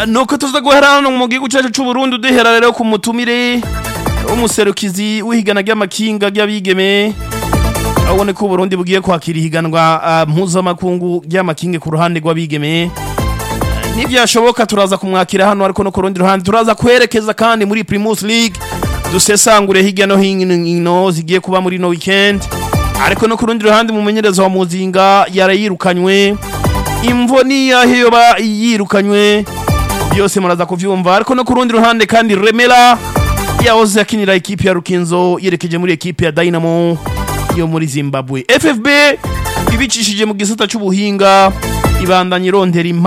nuko tuza guhera hano mu gihugu cyacu cy'u Burundi duhera rero ku mutumire w'umuserukizi w'ihigana ry'amakinga ry'abigeme abone ko Burundi bugiye kwakira ihiganwa uh, mpuzamakungu ry'amakinga ku ruhande rw'abigeme nibyashoboka turaza kumwakira hano ariko no ku rundi ruhande turaza kwerekeza kandi muri Primus League dusesangure hirya no hino zigiye kuba muri no weekend ariko no ku rundi ruhande mumenyereza wa muzinga yarayirukanywe imvo niyahe yoba yirukanywe byose muraza kuvyumva ariko no ku rundi ruhande kandi remera yahoze akinira ekipi ya rukinzo yerekeje muri ekipi ya dynamo yo muri zimbabwe ffb ibicishije mu gisata c'ubuhinga ibandanya irondera